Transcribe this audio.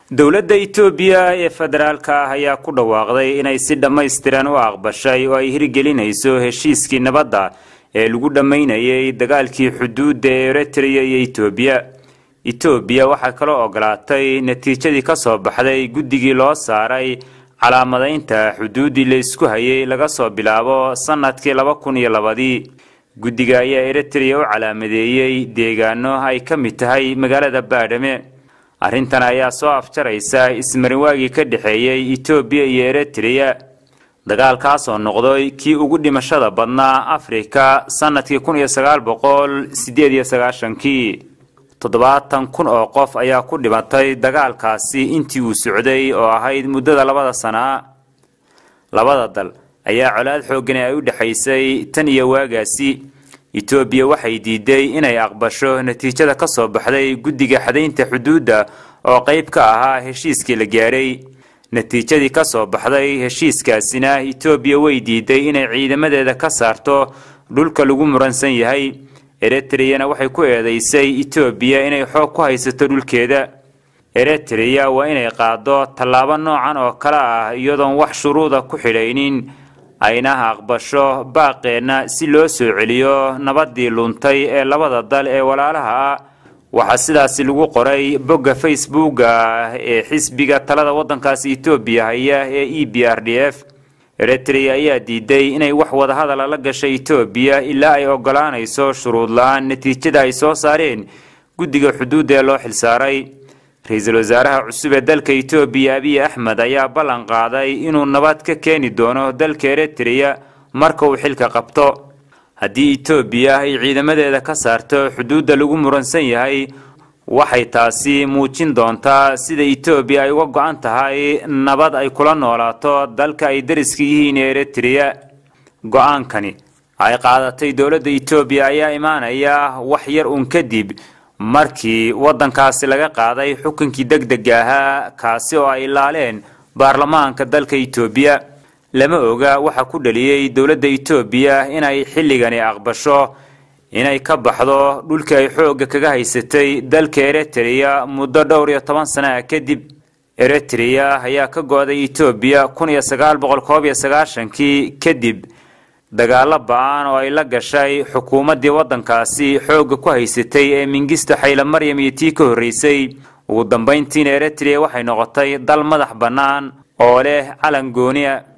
dowladda itoobiya ee federaalka ah ayaa ku dhawaaqday inay si dhammaystiran u aqbashay oo ay hirgelinayso heshiiskii nabadda ee lagu dhammaynayay dagaalkii xuduudda ee eritrea iyo itoobiya itoobiya waxaa kaloo ogolaatay natiijadii ka soo baxday guddigii loo saaray calaamadaynta xuduuddii la isku hayay laga soo bilaabo sannadkii laba kun iyo labadii guddiga ayaa eritrea u calaamadeeyey deegaano ay ka mid tahay magaalada baadhame arrintan ayaa soo afjaraysa ismarinwaagii ka dhexeeyey itoobiya iyo eritrea dagaalkaasoo noqday kii ugu dhimashada badnaa afrika sannadkii kun iyo sagaal boqol sideed iyo sagaashankii toddobaatan kun oo qof ayaa ku dhimatay dagaalkaasi intii uu socday oo ahayd muddada labada sanaa labada dal ayaa colaad xoogani ay u dhexaysay tan iyo waagaasi itoobiya waxay diiday inay aqbasho natiijada ka soo baxday guddiga xadaynta xuduudda oo qayb ka ahaa heshiiskii la gaaray natiijadii ka soo baxday heshiiskaasina itoobiya way diiday inay ciidamadeeda ka saarto dhulka lagu muransan yahay eritreana waxay ku eedaysay itoobiya inay xoog ku haysato dhulkeeda eritrea waa inay qaado tallaabo noocan oo kale ah iyadoon wax shuruuda ku xidhaynin ayna aqbasho baaqeenna si loo soo celiyo nabadii luntay ee labada dal ee walaalaha ah waxaa sidaasi lagu qoray bogga facebooka ee xisbiga talada waddankaasi etoobiya haya ee e b r d f eritrea ayaa diiday inay wax wadahadala la gashay etoobiya ilaa ay ogolaanayso shuruud la-aan natiijada ay soo saareen guddiga xuduudda ee loo xilsaaray ra-iisul wasaaraha cusub ee dalka etoobiya abiy axmed ayaa ballan qaaday inuu nabad ka keeni doono dalka eritrea marka uu xilka qabto haddii etoobiya ay ciidamadeeda ka saarto xuduudda lagu muransan yahay waxay taasi muujin doontaa sida etoobiya ay uga go-an tahay nabad ay kula noolaato dalka ay dariska yihiin ee eritrea go-aankani ay qaadatay dowladda etoobiya ayaa imaanaya wax yar uun kadib markii waddankaasi laga qaaday xukunkii deg dega ahaa kaasi oo ay ilaaleen baarlamaanka dalka etoobiya lama oga waxa ku dhaliyey dowladda etoobiya inay xilligani aqbasho inay ka baxdo dhulkii ay xoogga kaga haysatay dalka eritrea muddo dhowr iyo toban sana ah kadib eritrea ayaa ka go-day etoobiya kun iyo sagaal boqol koob iyo sagaashankii kadib dagaalo ba-aan oo ay la gashay xukuumaddii waddankaasi xoogga ku haysatay ee mingisto xayla maryam iyo tii ka horreysay ugu dambayntiina eritrea waxay noqotay dal madax bannaan oo leh calan gooniya